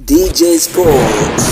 DJ Sports.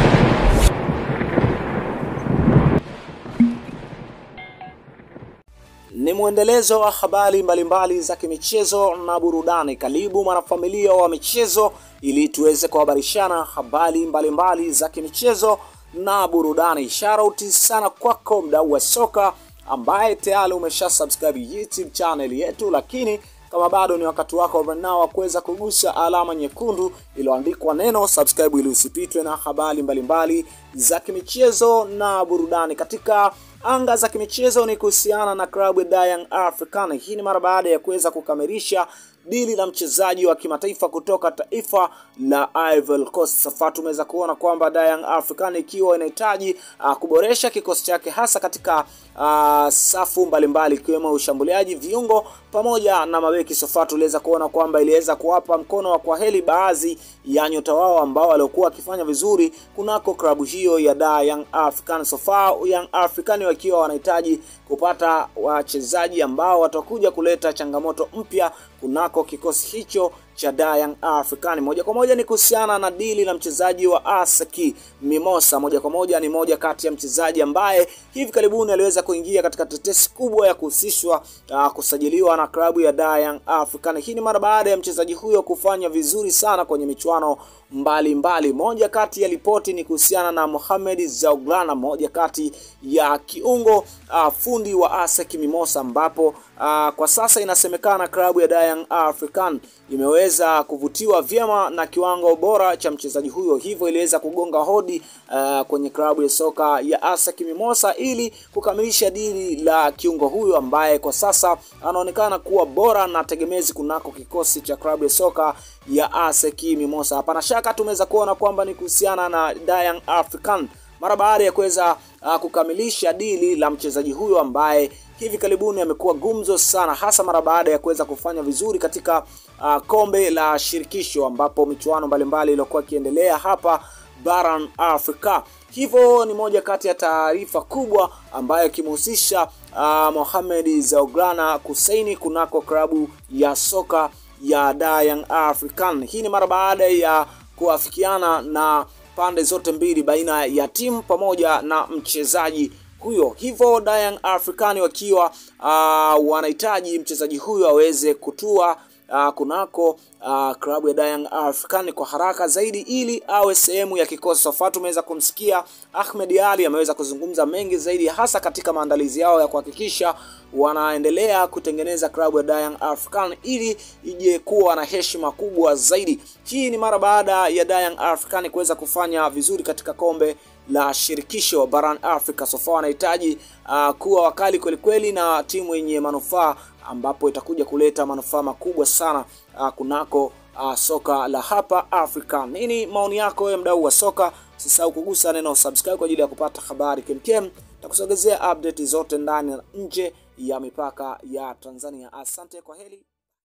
Ni mwendelezo wa habari mbalimbali za kimichezo na burudani. Karibu mwanafamilia wa michezo, ili tuweze kuhabarishana habari mbalimbali za kimichezo na burudani. Shoutout sana kwako mdau wa soka ambaye tayari umesha subscribe YouTube channel yetu, lakini kama bado ni wakati wako nao wa kuweza kugusa alama nyekundu iliyoandikwa neno subscribe ili usipitwe na habari mbalimbali za kimichezo na burudani. Katika anga za kimichezo ni kuhusiana na klabu ya Young African. Hii ni mara baada ya kuweza kukamilisha dili la mchezaji wa kimataifa kutoka taifa la Ivory Coast. Sasa tumeweza kuona kwamba Young African ikiwa inahitaji uh, kuboresha kikosi chake hasa katika uh, safu mbalimbali ikiwemo ushambuliaji, viungo pamoja na mabeki. Sofa tuliweza kuona kwamba iliweza kuwapa mkono wa kwaheri baadhi ya nyota wao ambao waliokuwa wakifanya vizuri kunako klabu hiyo ya Young African. Sofa Young African wakiwa wanahitaji kupata wachezaji ambao watakuja kuleta changamoto mpya kunako kikosi hicho cha Young African. Moja kwa moja ni kuhusiana na dili la mchezaji wa Aseki Mimosa. Moja kwa moja ni moja kati ya mchezaji ambaye hivi karibuni aliweza kuingia katika tetesi kubwa ya kuhusishwa uh, kusajiliwa na klabu ya Young African. Hii ni mara baada ya mchezaji huyo kufanya vizuri sana kwenye michuano mbalimbali. Moja kati ya ripoti ni kuhusiana na Mohamed Zauglana, moja kati ya kiungo uh, fundi wa ASEC Mimosa, ambapo uh, kwa sasa inasemekana klabu ya Young African imeweza kuvutiwa vyema na kiwango bora cha mchezaji huyo, hivyo iliweza kugonga hodi uh, kwenye klabu ya soka ya ASEC Mimosa ili kukamilisha dili la kiungo huyo ambaye kwa sasa anaonekana kuwa bora na tegemezi kunako kikosi cha klabu ya soka ya ASEC Mimosa. Hapana shaka tumeweza kuona kwamba ni kuhusiana na Young African mara baada ya kuweza uh, kukamilisha dili la mchezaji huyo ambaye hivi karibuni amekuwa gumzo sana, hasa mara baada ya kuweza kufanya vizuri katika uh, kombe la shirikisho ambapo michuano mbalimbali iliyokuwa ikiendelea hapa barani Afrika. Hivyo ni moja kati ya taarifa kubwa ambayo ikimhusisha uh, Mohamed Zauglana kusaini kunako klabu ya soka ya Young African. Hii ni mara baada ya kuafikiana na pande zote mbili baina ya timu pamoja na mchezaji huyo. Hivyo Young African wakiwa uh, wanahitaji mchezaji huyo aweze kutua uh, kunako uh, klabu ya Young African kwa haraka zaidi ili awe sehemu ya kikosi. Sofa tumeweza kumsikia Ahmed Ali ameweza kuzungumza mengi zaidi, hasa katika maandalizi yao ya kuhakikisha wanaendelea kutengeneza klabu ya Young African ili ije kuwa na heshima kubwa zaidi. Hii ni mara baada ya Young African kuweza kufanya vizuri katika kombe la shirikisho barani Afrika. Sofa wanahitaji uh, kuwa wakali kwelikweli na timu yenye manufaa ambapo itakuja kuleta manufaa makubwa sana uh, kunako uh, soka la hapa Afrika. Nini maoni yako wewe mdau wa soka? Usisahau kugusa neno subscribe kwa ajili ya kupata habari kemkem na kusogezea update zote ndani na nje ya mipaka ya Tanzania. Asante, kwa heri.